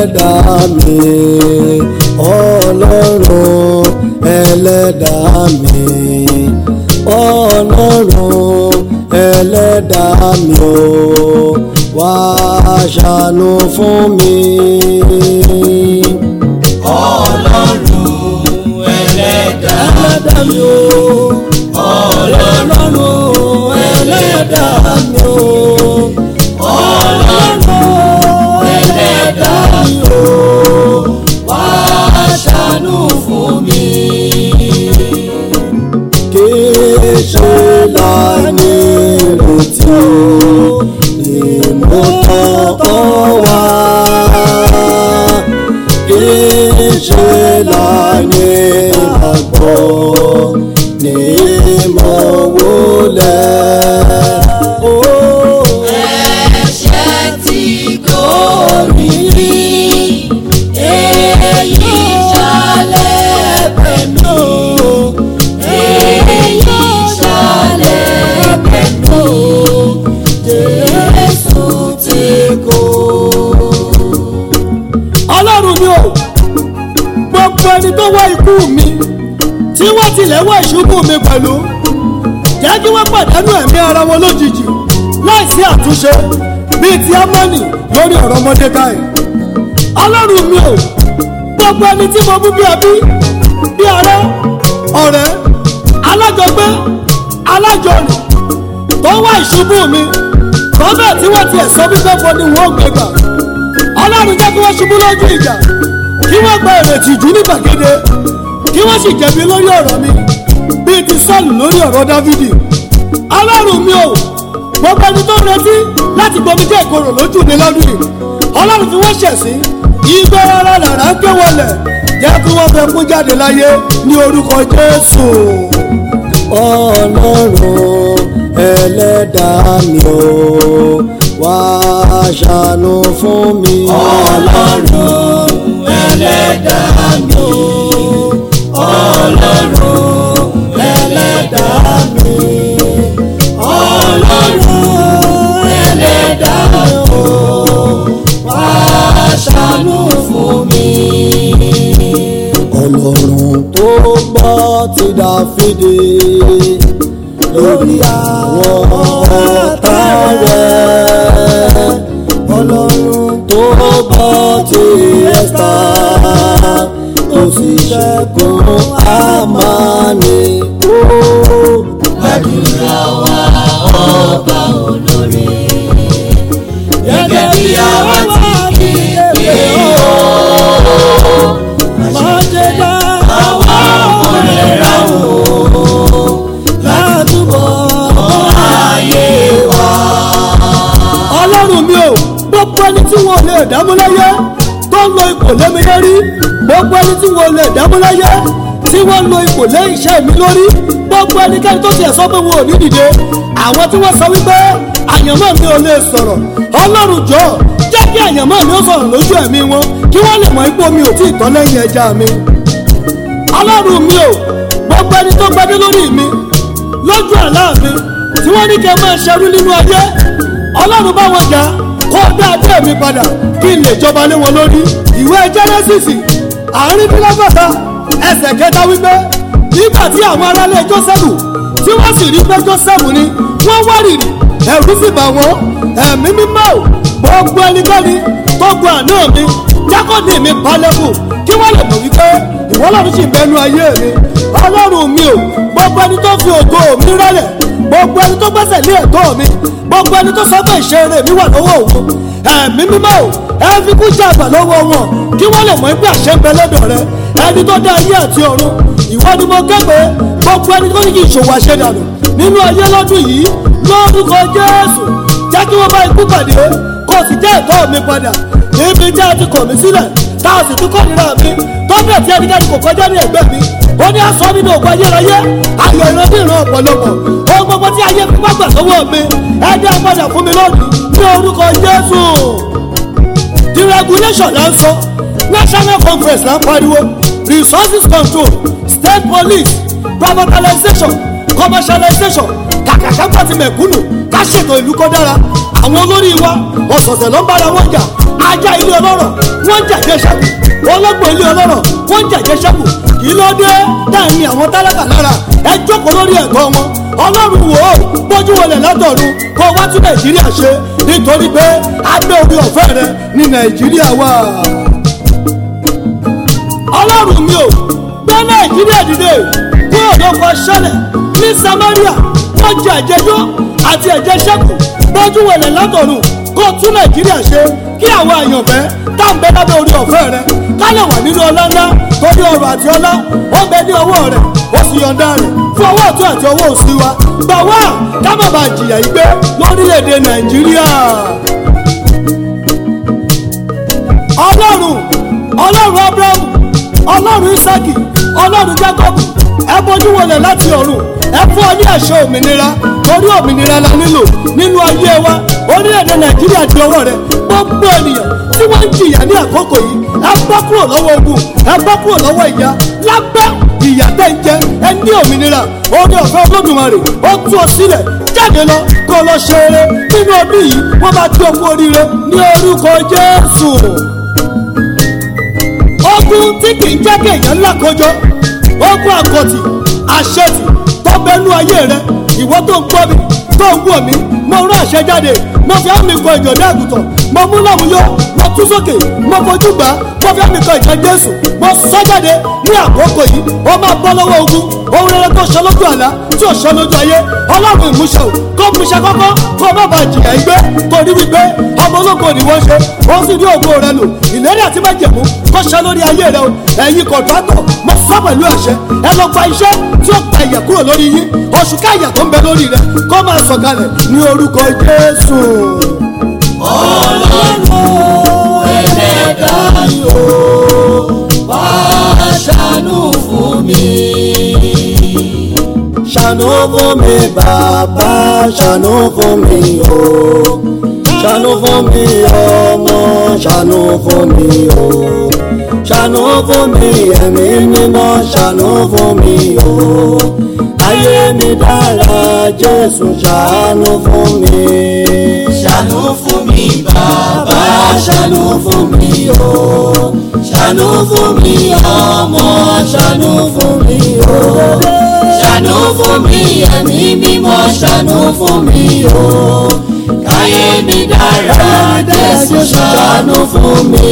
ẹlẹ́dàá mi ọlọ́run ẹlẹ́dàá mi ọlọ́run ẹlẹ́dàá mi o wá ṣàánú fún mi. ọlọ́run ẹlẹ́dàá ẹlẹ́dàá mi o ọlọ́run ẹlẹ́dàá mi o ọlọ́run ẹlẹ́dàá mi o wá ṣàánú fún mi. kì í ṣe láìní ìrètí o ìmọ̀tọ́tọ́ wá kì í ṣe láìní ìgbàgbọ́ ní ìmọ̀wólẹ̀. ẹ̀ṣẹ̀ tí gorí mi èyí ṣàlẹ̀ pẹ̀lú èyí ṣàlẹ̀ pẹ̀lú Jésù tí kò. ọlọ́run ni o gbogbo ẹni tó wá ikú mi tí wọ́n tilẹ̀ wá ìṣubú mi pẹ̀lú jẹ́ kí wọ́n pàdánù ẹ̀mí ara wọn lójijì láìsí àtúnṣe bíi ti amani lórí ọ̀rọ̀ mọ́dékáì ọlọ́run mi o gbogbo ẹni tí mo mú bí ẹbí bí ará ọ̀rẹ́ alájọgbé alájọrìn tó wá ìṣubú mi tọ́bẹ̀ tí wọ́n tiẹ̀ sọ wípé fún ni wọ́n gbé gbà ọlọ́run jẹ́ kí wọ́n ṣubú lójú ìjà kí wọ́n gba ìrètí jù ní gbàgede kí wọ́n sì jẹ̀bi lórí ọ̀rọ̀ mi bíi ti sọ́ọ̀lù lórí ọ̀rọ̀ dávidi ọlọ́run mi ò gbogbo ẹni tó ń retí láti gbomi jẹ́ ìkorò lójú mi lọ́dún yìí ọlọ́run fi wọ́n ṣẹ̀ sí ìgbẹ́ ara làrá ké wọlẹ̀ jẹ́ kí wọ́n fẹ́ kún jáde láyé ní orúkọ jésù ọlọ́run ẹlẹ́dàá mi ò wá ṣàánú fún mi. ọlọ́run ẹlẹ́dàá mi ọlọ́run ẹlẹ́dàá mi ọlọ́run ẹlẹ́dàá mi wá ṣàánú fún mi. ọlọ́run tó gbọ́ ti dáfídì lórí àwọn ọ̀tá rẹ̀ ọlọ́run tó gbọ́ ti ẹ́sítà tó sì ṣẹ́gun àmàlẹ́ kó. gbàdúrà wa ọba olóore gẹ́gẹ́ bí àwa ti kéde o. má ṣe bá àwa ọmọ rẹ̀ rà o ládùúgbò ayé wa. ọlọ́run mi ò gbogbo ẹni tí wọn ò lè dámú láyé tó ń lo ipò lémi lórí gbogbo ẹni tí wọn ò lè dámú láyé tí wọ́n lo ipò lé iṣẹ́ mi lórí gbogbo ẹnikẹ́ni tó tiẹ̀ sọ pé wọn ò ní dìde àwọn tí wọ́n sọ wípé àyànmọ́ mi ò lè sọ̀rọ̀ ọlọ́run jọ jẹ́ kí àyànmọ́ mi ó sọ̀rọ̀ lójú ẹ̀mí wọn kí wọ́n lè mọ ipò mi ò tí ì tán lẹ́yìn ẹja mi ọlọ́run mi ò gbogbo ẹni tó gbadé lórí mi lójú àlá mi tí wọ́n ní kí ẹ máa ṣerú nínú ayé ọlọ́run bá wọn jà kó dá adé mi padà kí n lè jọba lé wọn lórí ìwé jẹ́nẹ́sìsì àárín bílọ́gọ́ta ẹsẹ̀ kẹta wípé nígbà tí àwọn aráalé jósẹ́fù tí wọ́n sì rí pé jósẹ́fù ni wọ́n wárìrì ẹ̀rù sì bà wọ́n ẹ̀mí mímọ́ ò gbogbo ẹnikẹ́ni tó gun àná mi jákòdì mi balẹ̀kù kí wọ́n lè mọ̀ wípé ìwọ lọ́run sì bẹnu ayé mi ọlọ́run mi ò gbogbo ẹni tó fi ògo mi rẹ́lẹ̀ gbogbo ẹni tó gbẹ́sẹ̀ lé ẹ̀tọ́ mi gbogbo ẹni tó sọ pé ìṣeré mi wà lọ́wọ́ òun ẹ̀mí mímọ́ ò ẹ fi kú jàgbà lọ́wọ́ wọn kí wọ́n lè mọ̀ pé àṣẹ ń bẹ lọ́dọ̀ rẹ ẹni tó dá ayé àti ọ̀run ìwọ ni mo kẹ́gbẹ́ gbogbo ẹni tó ní kí ìṣòwò àṣedànù nínú ayé lọ́dún yìí lórúkọ jésù jẹ́ kí wọ́n bá ikú pàdé kó o sì jẹ́ ẹ̀tọ́ mi padà níbi tí a ti kọ̀ mí sílẹ̀ tá a sì tún kọ́ nira mi tọ́bẹ̀ tí ẹnikẹ́ni kò kọjá ní ẹgbẹ́ mi ó ní aṣọ nínú ògùn ayérayé ayọ̀ ìran bí ìran ọ̀pọ̀lọpọ̀ ohun gbogbo tí ayé fi gbàgbà lọ́wọ́ mi ẹ dá padà fún mi lónìí ní orúkọ jésù deregulation la ń sọ national conference la ń pariwo resources control state police privatization commercialization kàkàkà pàtì mẹ̀kúnnù ká ṣètò ìlú kọ́ dára àwọn olórí wa ọ̀sọ̀ọ̀sẹ̀ ló ń bára wọn jà ajá ilé ọlọ́rọ̀ wọ́n ń jàjẹ́ ṣẹ́kù ọlọ́gbọ̀n ilé ọlọ́rọ̀ wọ́n ń jàjẹ́ ṣẹ́kù kí ló dé táà ní àwọn tálákà lára ẹ jókòó lórí ẹ̀tọ́ wọn ọlọ́run wò ó bójú wọlé látọ̀run kó wá tún nàìjíríà ṣe nítorí pé abẹ́ orí ọ̀fẹ́ rẹ ní nàìjíríà wà. ọlọ́run mi ò gbé nàìjíríà dìde kúrò lọ́kọ̀ ṣẹlẹ̀ ní samaria wọ́n jẹ àjẹjọ́ àti ẹ̀jẹ̀ ṣẹ́kù bójú wọlé látọ̀run kó tún nàìjíríà ṣe kí àwọn àyànfẹ́ tá à ń bẹ lábẹ́ orí ọ̀fẹ́ rẹ ká lè wà nínú ọlá ńlá torí ọrọ̀ àti ọlá ó bẹ ní ọwọ́ rẹ ó sì yọ̀ǹda rẹ̀ fún ọwọ́ ọ̀tún àti ọwọ́ òsì wa gbà wá ká má bàa jìyà yìí gbé lórílẹ̀‐èdè nàìjíríà. ọlọ́run ọlọ́run abrahamu ọlọ́run isaki ọlọ́run jacob ẹ bójú wọlé láti ọ̀run ẹ fún ọ ní àṣẹ òmìnira torí òmìnira la nílò nínú ayé wa orílẹ̀-èdè nàìjíríà di ọwọ́ rẹ gbogbo ènìyàn tí wọ́n ń jìyà ní àkókò yìí ẹ bọ́ kúrò lọ́wọ́ ogun ẹ bọ́ kúrò lọ́wọ́ ìyà lábẹ́ ìyà tẹ́ ń jẹ ẹ ní òmìnira orí ọ̀fẹ́ olódùmarè ó tú ọ sílẹ̀ jáde lọ kó lọ ṣe eré nínú ọdún yìí wọ́n bá tí okú oríire ní orúkọ jésù ogun tí kì í jẹ́ kéèyàn ńlá kọjọ ogun àkọ́tì àṣetì tó bẹnu ayé rẹ ìwọ tó ń gbọ́ mi tó ń wọ̀ mí mo rán àṣẹ jáde mo fi àmì kọ ìjọ̀dá àgùntàn mo mú láwùjọ mo tú sókè mo fojú gbà mo fi àmì kọ ìjọ jésù mo sọ jáde ní àkókò yìí ó máa bọ́ lọ́wọ́ ogun ohun rere tó ṣe lójú àlá tí ò ṣe lójú ayé ọlọ́run ìmúṣẹ o kó múṣẹ kọ́kọ́ kó má bàa jìyà ìgbé torí wípé ọmọ ológo ni wọ́n ṣe ó sì ní ògo rẹ lò ìlérí àti májẹ̀mú kó ṣe lórí ayé rẹ o ẹ̀yin kọ̀ǹtátọ̀ mo sọ pẹ̀lú àṣẹ ẹ lọ gba iṣẹ́ tí ó pa ìyà kúrò lórí yín oṣù káyà tó ń bẹ lórí rẹ kó máa sọ̀kalẹ̀ ní orúkọ jésù. ọlọ́run ẹlẹ́dàá yóò wá ṣàánú fún mi. ṣàánú fún mi bàbá ṣàánú fún mi o ṣàánú fún mi ọmọ ṣàánú fún mi o ṣàánú fún mi ẹ̀mí mímọ́ ṣàánú fún mi o ayé mi dára jésù ṣàánú fún mi. ṣàánú fún mi bàbá ṣàánú fún mi o ṣàánú fún mi ọmọ ṣàánú fún mi o ṣàánú fún mi ẹ̀mí mímọ́ ṣàánú fún mi o káyé mi dára jésù ṣàánú fún mi.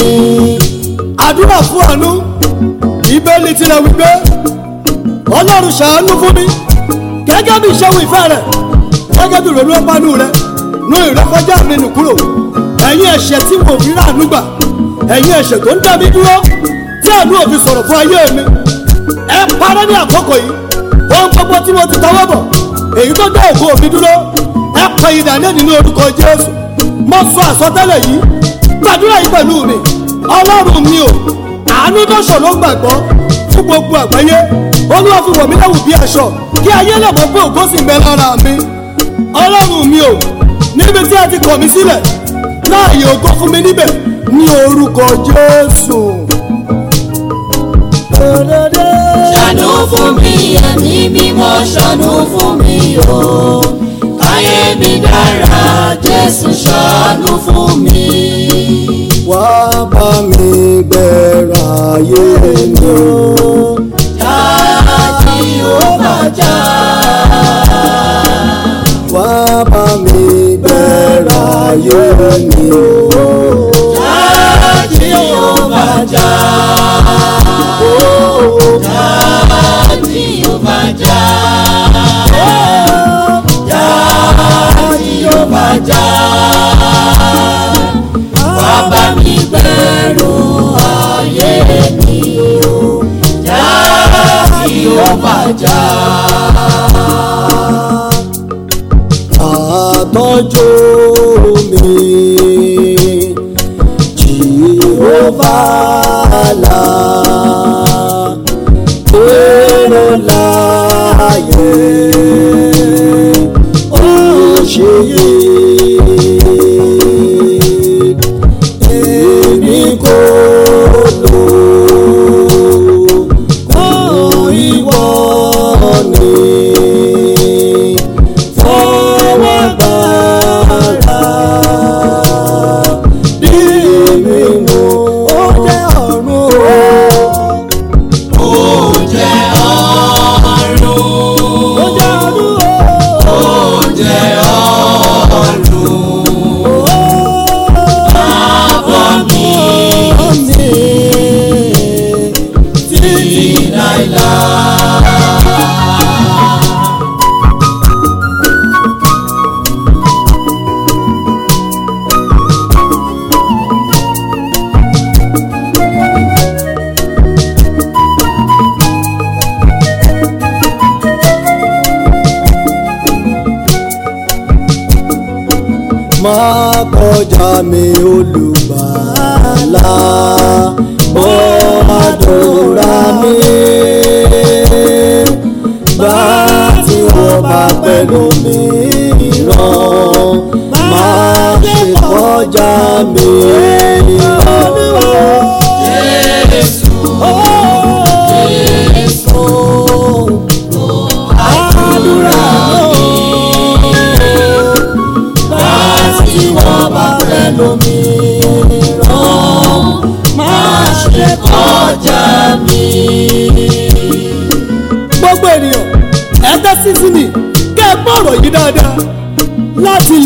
àdúrà fún àánú ìbéèlì tilẹ̀ wípé ọlọ́run ṣàánú fún mi gẹ́gẹ́ bí ìṣẹ́wó ìfẹ́ rẹ̀ gẹ́gẹ́ bí ìrònú ọpánú rẹ̀ nú ìrẹ́kọjá mi nù kúrò ẹ̀yin ẹ̀ṣẹ̀ tí mo fi ráàánú gbà ẹ̀yin ẹ̀ṣẹ̀ tó ń dá mi dúró tí àánú ò fi sọ̀rọ̀ fún ayé mi ẹ parẹ́ ní àkókò yìí ohun gbogbo tí mo ti tọwọ́ bọ̀ èyí tó dá ògo mi dúró ẹ pẹ ìdálẹ́ nínú orúkọ jésù mo sọ àsọtẹ́lẹ̀ yìí gbàdúrà yìí pẹ̀lú mi ọlọ́run mi ò àánú tó ṣòro gbàgbọ́ fún gbogbo àgbáyé olúwa fi wọ̀ mí lẹ́wù bí aṣọ kí ayé lè mọ̀ pé ògo sì ń bẹ lára mi ọlọ́run mi ò níbi tí a ti kọ̀ mí sílẹ̀ láàyè ògo fún mi níbẹ̀ ní orúkọ jésù. ṣàánú fún mi ẹ̀mí mímọ́ ṣàánú fún mi o káyé mi dára jésù ṣàánú fún mi. wá bá mi gbẹ̀rọ ayé mi o. jáde ó bàjá wá bá mi gbẹ̀rọ ayé mi o. jáde ó bàjá jáde ó bàjá jáde ó bàjá wá bá mi gbẹ̀rù ayé mi o jáde ó bàjá. àtọ́jú mi jìhóbá là èrò láàyè ó ṣe yé èmi kò lò ó ìwọ ni fọwọ́ gbàrà bí má kọjá mi olùgbàlà bó àdúrà mi bá tí wọ́n bá pẹ̀lú mi ràn má ṣe kọjá mi. Jésù Jésù àdúrà mi bá tí wọ́n bá fẹ́ lómi rán má ṣe kọjá mi. gbogbo ènìyàn ẹ tẹ́sí sí mi kẹ́ ẹ gbọ́ ọ̀rọ̀ yìí dáadáa